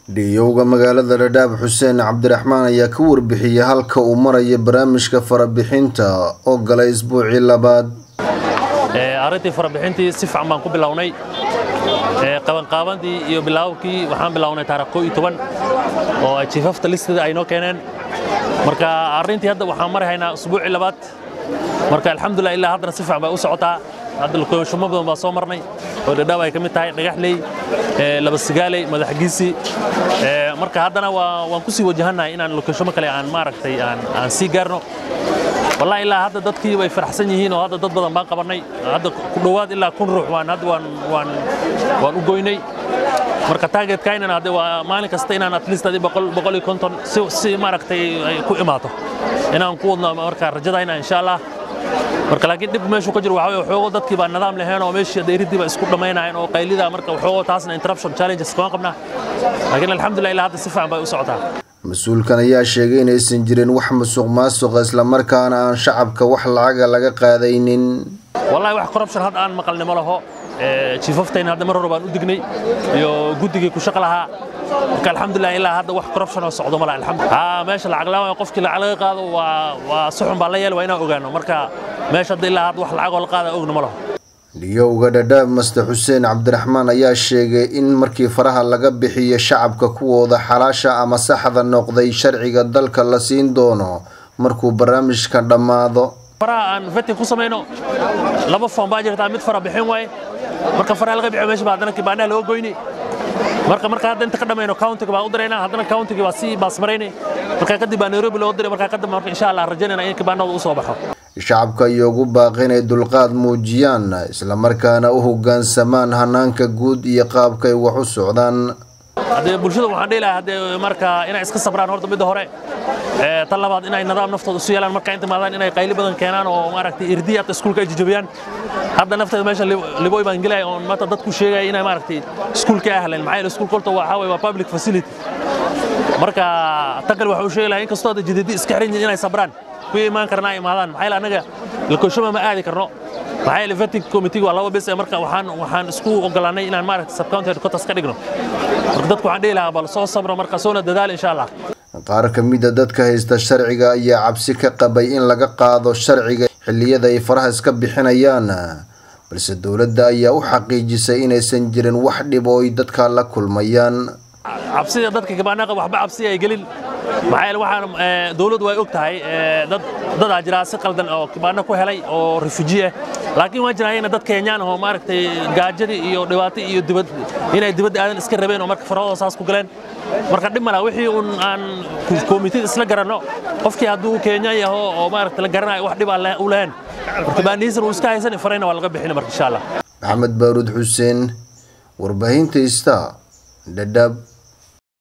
dhiyowga magaalada dhadhaab xuseen cabdiraxmaan ayaa ka warbixiyey halka uu maraya barnaamijka farabixinta oo galay isbuucii labaad arrintii farabixintii si fiican baan ku bilownay qabanqaabandii iyo bilaababkii waxaan bilownay taarikh koo iyo toban oo jiifafta listida ay noo keeneen marka arrintii hadda waxaan mari haynaa usbuucii labaad marka alxamdulilah ilaa haddana si fiican bay u socotaa hadda lukoonshumo badan baa soo marnay oo dhadhaab ay ka mid tahay dhagaxley labasigaaley madaxgiisi marka haddana waan ku sii wajahannahay inaan lukoonshumo kale aan maaragtay aan sii gaarno wallahi ilaa hadda dadkii way faraxsan yihiin oo hadda dad badan baan qabannay hadda ku dhowaad ilaa kun ruux waan hadda waan waan waan u goynay marka targetkaynan hadde waa maalin kasta inaan at least adi boqol boqol iyo konton si si maaragtay ay ku imaato inaan ku wadno marka rajadayna insha allah marka laakiin dhib meeshu ka jiro waxaa weye waxoogo dadkii baa nidaam lahayn oo meeshii dheeridii baa isku dhammaynayeen oo qaylida marka waxoogo taasna interruption challenges kama qabnaa laakiin alxamdulillah ilaa hadda si fiican bay u socotaa mas-uulkan ayaa sheegay inaysan jirin wax musuq maasuqa islamarkaana aan shacabka wax lacaga laga qaadaynin wallahi wax corruption hadda aan maqalnimo laho jiifaftayna hadda mar hore baan u dignay iyo guddigii ku shaqo lahaa marka alxamdulilah ilaa hadda wax corruption oo socdo mala alxamdulillah meesha lacag la'aan qofkii lacag laga qaado waa waa suxun baa la yeel waa inaan ogaano marka meesha hadda ilaa hadda wax lacag oo la qaada ogna ma laho dhiyowga dhadhaab master xuseen cabdiraxmaan ayaa sheegay in markii faraha laga bixiyo shacabka kuwooda xalaasha ama saxda noqday sharciga dalka la siin doono markuu barnaamijka dhammaado faraha aan vetin ku samayno laba foom baa jirtaa mid fara bixin waaye marka faraha laga bixiyo meesha baa haddana kibaanaha loo goyni marka marka hadda inta ka dhamayno countiga baan u diraynaa haddana countiga baa sii baasmaraynay marka kadib baa nairobi loo diray marka kadib marka insha allah rajaynayna in kibaanada u soo baxo shacabka iyo ugu baaqi inay dulqaad muujiyaan islamarkaana u hoggaansamaan hanaanka guud iyo qaabka ay wax u socdaan haddee bulshada waxaan dhihi lahaa haddee marka inay iska sabraan horta midda hore tan labaad inay nidaam naftooda isu yeelaan marka inta maadaan inay qayli badan keenaan oo maaragtay irdiya hata iskuulka ay jajabiyaan hadda nafteeda meesha liboy baan gelaya oon maanta dadku sheegaya inay maaragtay iskuulka ahlan maxaa yeele iskuulka horta waxaa waye waa public facility marka tan kale waxa uu sheegi lahaa inkastoo hadda jidadi iska xiran yihiin inay sabraan ku imaan karnaa imaadaan maxaa yeele anaga lakoshama ma aadi karno maxaa yeele vetting committee waa laba bes marka waxaan waxaan isku ogolaanay inaan maaragtay subcounty headquarters ka dhigno marka dadku waxaan dhihi lahaa bal soo sabro marka soona dadaal insha allah qaar ka mida dadka haysta sharciga ayaa cabsi ka qabay in laga qaado sharciga xilliyada ay faraha iska bixinayaan balse dowladda ayaa u xaqiijisay inaysan jirin wax dhib oo ay dadka la kulmayaan cabsida dadka kibaanaqa waxba cabsi ay gelin maxaa yeele waxaan dawladdu way og tahay dad dadaa jiraa si qaldan oo kibaano ku helay oo refuji ah laakiin waan jirayna dad kenyaan oo maaragtay gaajadii iyo dhibaato iyo dibad inay dibadda aadan iska rabeen oo marka farahooda saas ku galeen marka dhib malaa wixii un aan komitida isla garanno qofkii hadduu kenya yaho oo maaragta la garanayo wax dhib aan u lahayn marka baanihiisan uu iska haysan farayna waa laga bixin marka insha allah maxamed baaruud xuseen warbaahinta ista dhadhaab